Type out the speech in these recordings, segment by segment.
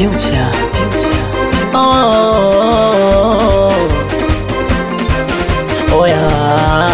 Future, future, Oh, oh, oh, oh yeah.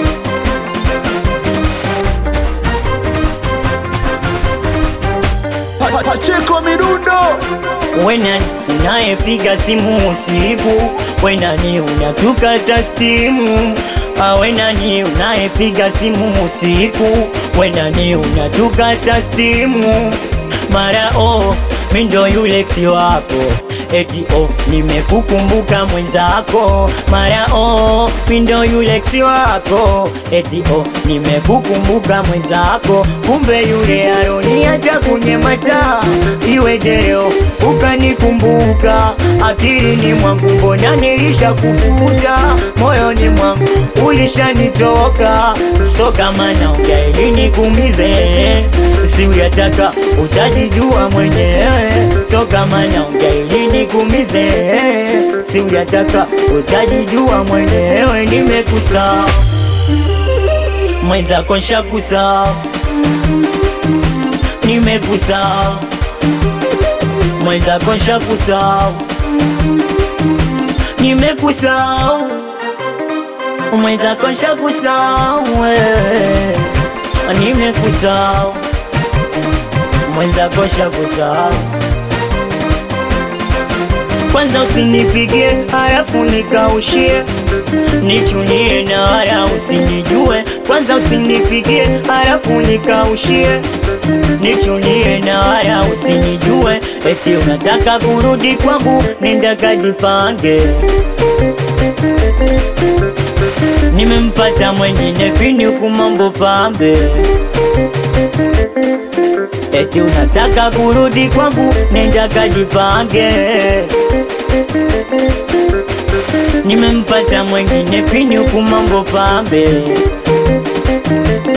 Pa- pa- Pacheko Midundo Wena unayepiga simu usiku, wena ni unatukata stimu. Ah, Wena ni unayepiga simu usiku, wena ni unatukata stimu. Mara oh, mi ndo yule ex wako eti oh, nimekukumbuka mwenzako. Mara oh, mi ndo yule ex wako eti oh, nimekukumbuka mwenzako. Kumbe yule aroni hata kwenye mataa iweje leo ukanikumbuka akilini mwangu, mbona nilisha kufuta moyoni mwangu ulishanitoka, so kama naongea ili nikuumize, si uyataka utajijua mwenyewe, so kama naongea ili nikuumize, si uyataka utajijua mwenyewe, nimekusa mwenzako nshakusa, nimekusa mwenzako nshakusahau, nimekusahau mwenzako nshakusahau, wewe. nimekusahau mwenzako nshakusahau. Kwanza usinipigie halafu nikaushie, nichunie na wala usinijue. Kwanza usinipigie halafu nikaushie, nichunie na wala usinijue. Eti unataka kurudi kwangu, nenda kajipange. Nimempata mwengine pini huku mambo pambe. Eti unataka kurudi kwangu, nenda kajipange. Nimempata mwengine pini huku mambo pambe.